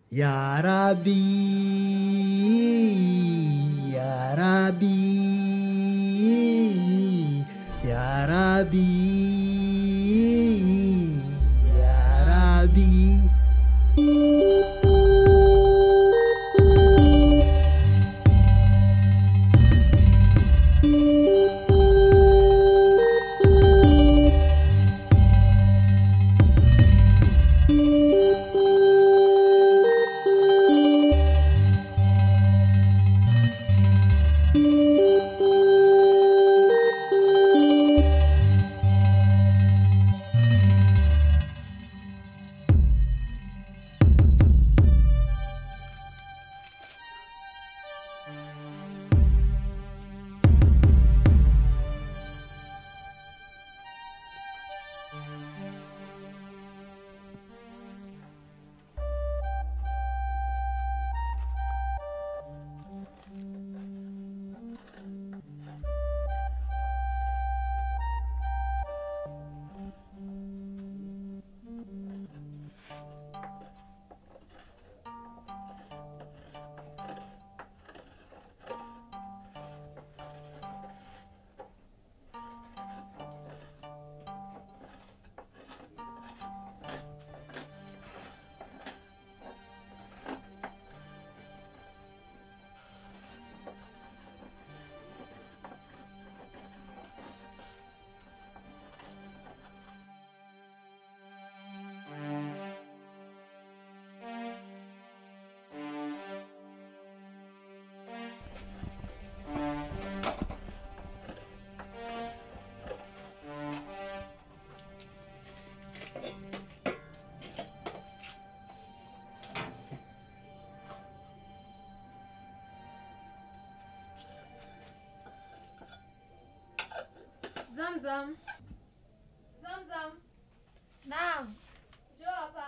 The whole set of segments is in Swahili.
Ya Rabbi, Ya Rabbi, Ya Rabbi, Ya Rabbi. Zamzam. Zamzam. Naam. Njoo hapa.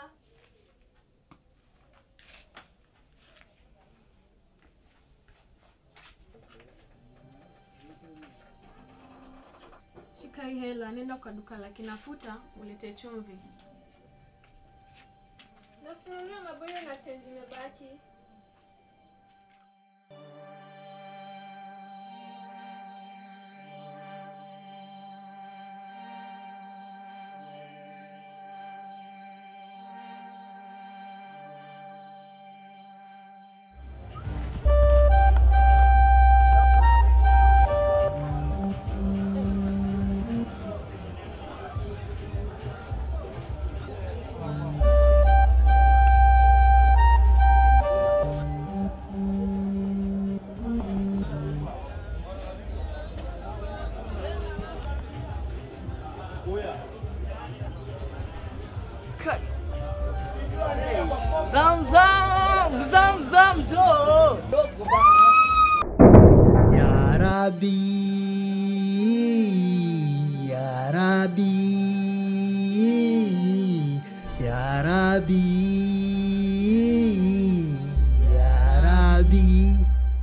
Shika hii hela, nenda kwa duka la kinafuta ulete chumvi. Nasinulia mabuyu na chenji imebaki. Zamzam, Zamzam, Joe. Ya Rabbi, Ya Rabbi, Ya Rabbi, Ya Rabbi.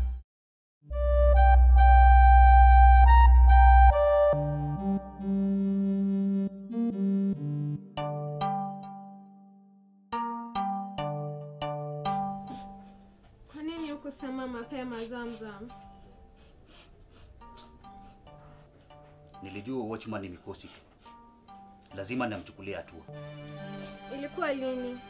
Kwa nini hukusema mapema Zamzam? Nilijua watchman ni mikosi tu, lazima namchukulia hatua. Ilikuwa lini?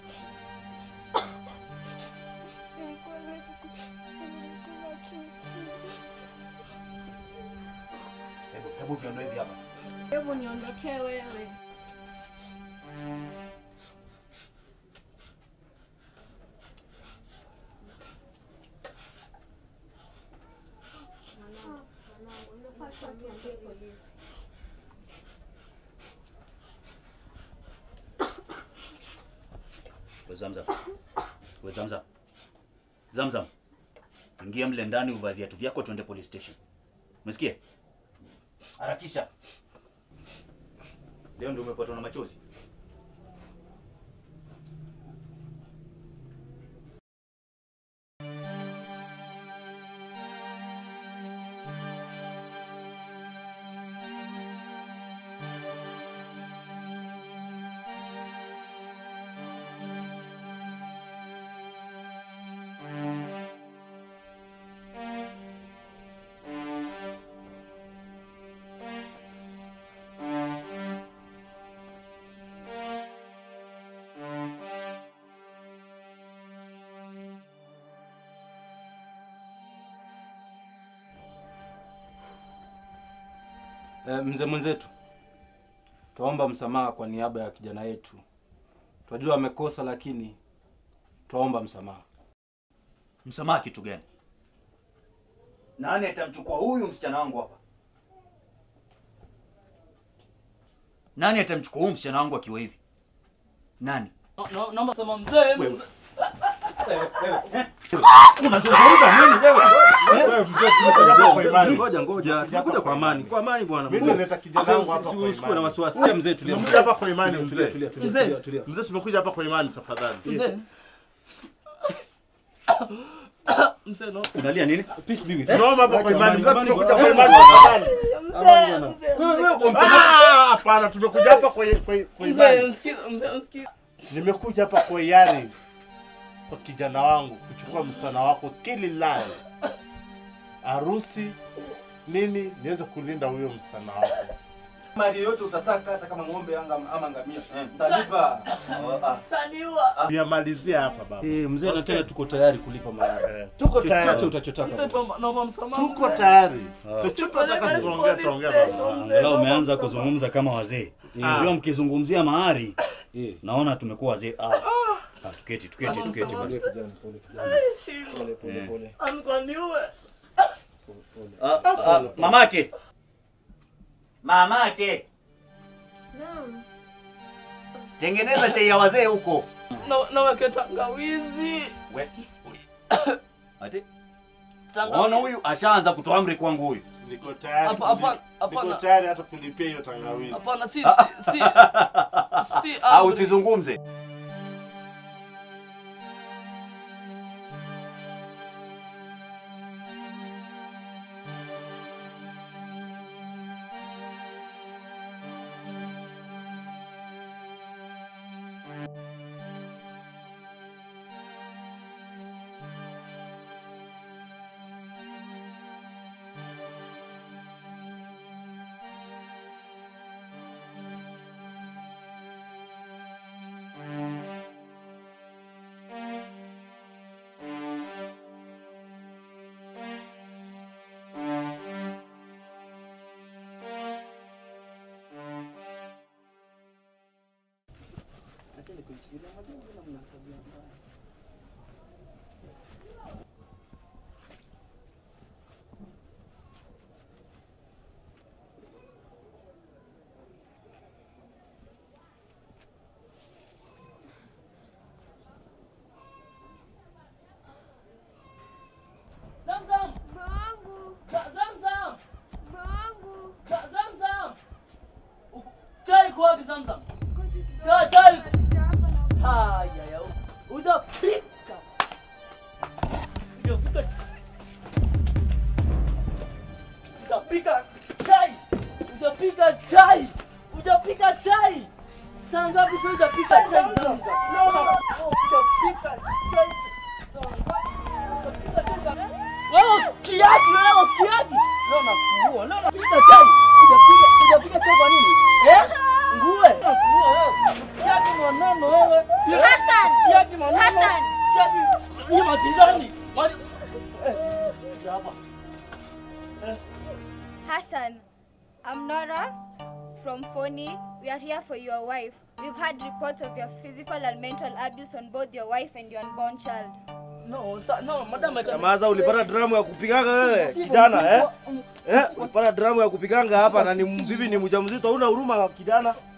Hebu hebu viondoe hivi hapa. Hebu niondokee wewe. We Zamzam, we Zamzam, Zamzam, ingia mle ndani, uvaa viatu vyako, tuende police station. Umesikia? Harakisha. Leo ndio umepatwa na machozi. Eh, mzee mwenzetu, twaomba msamaha kwa niaba ya kijana yetu. Twajua amekosa, lakini twaomba msamaha. Msamaha kitu gani? Nani atamchukua huyu msichana wangu hapa? Nani atamchukua huyu msichana wangu akiwa hivi? Nani? Na- na- Naomba sema mzee. mzee. Unazungumza nini wewe? Wewe mzee, tumekuja hapa kwa imani. Ngoja ngoja, tumekuja kwa amani, kwa amani bwana. Mimi Mzee, naleta kijana Mzee, wangu hapa usi- kwa usikuwe na imani. wasiwasi. Tulia mzee, tulia. Tumekuja hapa kwa imani Tulia, mzee. tulia, tulia, Mzee. tulia, tulia. Mzee, tumekuja hapa kwa imani tafadhali. Mzee. Mzee no. Unalia nini? Peace be with you. Tunaomba hapa kwa imani. Mzee, Amani, tumekuja amani, kwa imani amani. tafadhali. Wewe wewe Ah, hapana, tumekuja hapa kwa kwa kwa Mzee, imani. nsikiza, mzee, nsikiza. Nimekuja hapa kwa hiari kwa kijana wangu kuchukua msichana wako kililai harusi nini niweze kulinda huyo msichana wako. mali yote utataka hata kama ng'ombe anga ama ngamia. Talipa. Saniwa. Niamalizia hapa baba. Eh, mzee na tena tuko tayari kulipa mahari. Eh, Tuko Chochote tayari. utachotaka. Mzee, tuomba- naomba msamaha. Tuko mzee. tayari. Ah. Chochote Tupeleke nataka tuongee police tuongee station, baba. mzee, Angalau naomba umeanza msamaha. kuzungumza kama wazee. Ah. Unajua mkizungumzia mahari, Eh. naona tumekuwa wazee. Ah. Ah, tuketi, tuketi, Naomba tuketi msamaha. basi. Pole kijana, pole kijana. Shingo. Pole pole Eh. pole. Alikuwa niue. Ah, ah, mamake. Mamake. Naam. Tengeneza chai ya wazee huko. Na- naweke tangawizi. We. Ati? Tangawizi. Ona huyu ashaanza kutoa amri kwangu huyu. Niko tayari. Hapa- kuli- hapa- hapana. Niko tayari hata kulipia hiyo tangawizi. Hapana, si si si. Si Au amri. usizungumze. Zamzam. Babangu, Za- Zamzam. babangu. Za- Zamzam. Uku- Chai iko wapi Zamzam? Chai chai. Haya ya. Utapika. Utapika. Utapika chai. Utapika chai. Utapika chai. Saa ngapi sasa utapika chai Zamzam? Leo utapika chai. Saa ngapi? Utapika chai saa ngapi? Wewe usikiaji, wewe usikiaji. Leo nakuua, leo nakupiga chai. Ujapiga ujapiga chai kwa nini? Eh? Nguwe. Nakuua wewe. Usikiaji maneno wewe. Hassan! Usikiaji maneno. Hassan! Usikiaji. Ni majirani. Maji- Hassan, I'm Nora from Foni. We are here for your wife. We've had reports of your physical and mental abuse on both your wife and your unborn child. No, sa- no, madam I can- Maza, ulipata dramu ya kupiganga wewe kijana eh? Eh, ulipata dramu ya kupiganga hapa na ni bibi ni mjamzito, huna huruma kijana?